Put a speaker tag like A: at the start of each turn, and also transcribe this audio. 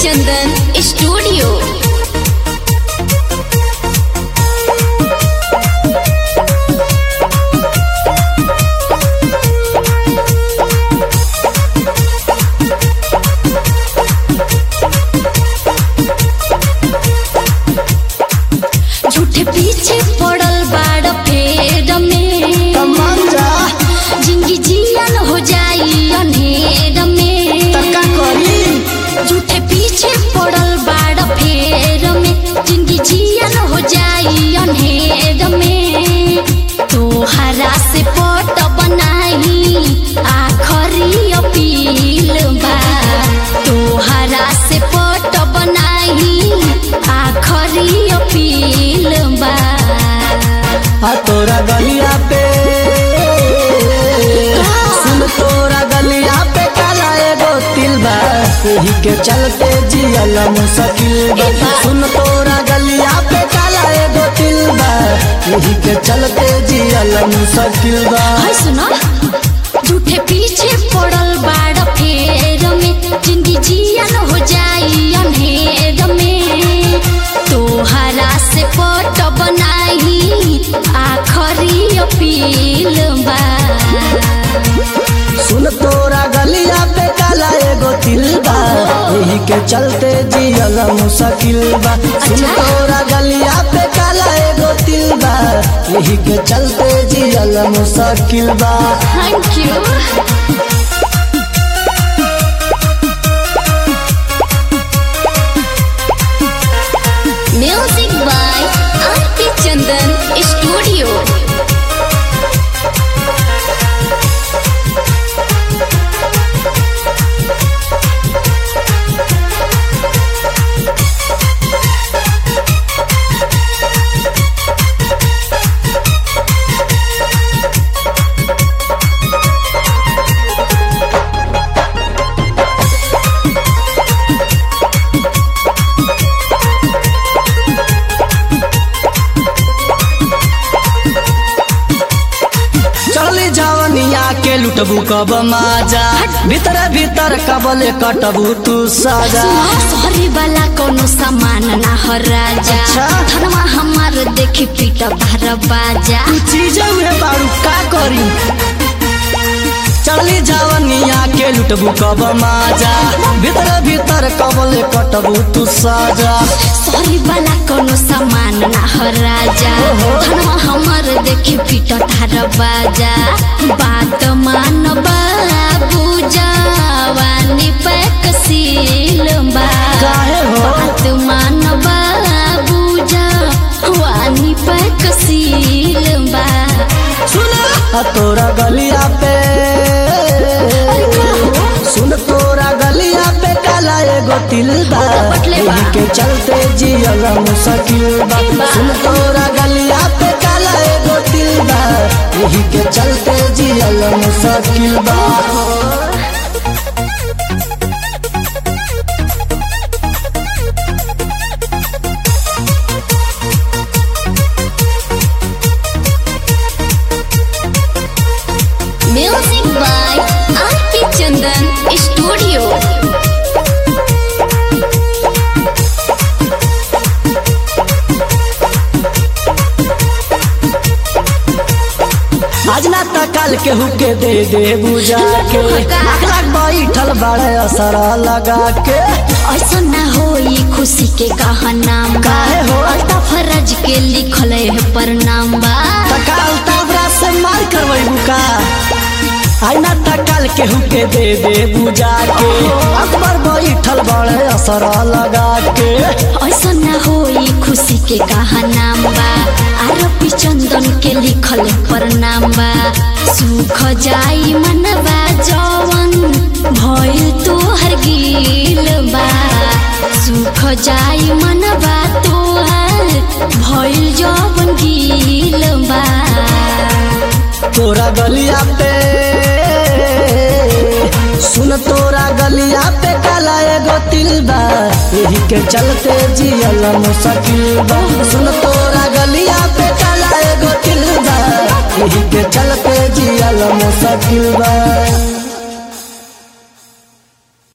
A: चंदन studio झूठे पीछे पड़ल बाड़ फेर में
B: तमंजा
A: जिंदगी जियन हो जाई अंधेर में
B: तका करी
A: झूठे पीछे पड़ल बाड़ फेर में जिंदगी जियन हो जाई अंधेर में तोहरा से पट बनाई आखरी अपील बा तोहरा से पट बनाई आखरी अपील बा
B: आ तोरा गलिया पे सुन तोरा गलिया पे काला एगो तिल बा एही के चलते जियल मुश्किल बा सुन तोरा गलिया पे काला एगो तिल बा एही के चलते जियल मुश्किल बा
A: हाय सुना झूठे पीछे पड़ल बाड़ फेर में जिंदगी जियन हो जाई अंधेर में तोहरा से पट बनाई आखरी अपील बा
B: सुन तोरा गलिया पे काला एगो तिल बा एही के चलते जियल मुश्किल बा सुन
A: अच्छा।
B: तोरा गलिया पे काला एगो तिल बा एही के चलते जियल मुश्किल बा
A: thank you music by Aarti Chandan studio
B: चली जवनिया के लुटबू कब माजा भीतर भीतर कबले कटबू तू साजा
A: शहरी वाला कोनो सामान ना हो राजा
B: अच्छा।
A: धनमा हमार देखी पीट भर बाजा
B: तू चीज में बारू का करी चली जवनिया के लुटबू कब माजा भीतर भीतर कबले कटबू तू साजा
A: शहरी वाला कोनो सामान ना हो राजा
B: ओहो।
A: धनमा हमार देखी पीट भर बाजा बात मान बाबू जवानी पैक सील बा
B: काहे हो?
A: बात मान बाबू जवानी पैक सील बा
B: सुन आ तोरा गलिया पे सुन तोरा गलिया पे काला एगो तिल बा
A: बटले बा।
B: एही के चलते जियल मुश्किल बा
A: ई बा।
B: सुन तोरा गलिया पे काला एगो तिल बा एही के चलते जियल मुश्किल बा
A: music by Aarti Chandan studio
B: आज ना त काल केहू के दे दे बुझा के लाख लाख बैठल बड़े असर लगा के
A: ऐसा ना होई खुशी के कहा नाम बा
B: काहे हो?
A: अल्ताफ फरज के लिखल है प्रणाम बा
B: तकाल ताबरा से मार करवई बुका आई ना तकाल केहू के दे दे बुझा के अकबर बैठल बड़े असर लगा के
A: ऐसा ना होई खुशी के कहा नाम बा आरोपी चंदन के लिखल है प्रणाम बा सुख जाई मनवा जवन भइल तोहर गिल बा सुख जाई मनवा तोहर भइल जवन गिल बा
B: तोरा गलिया पे सुन तोरा गलिया पे काला एगो तिल बा एही के चलते जियल मुश्किल बा सुन तोरा गलिया पे काला एगो तिल बा एही के चलते जियल मुश्किल बा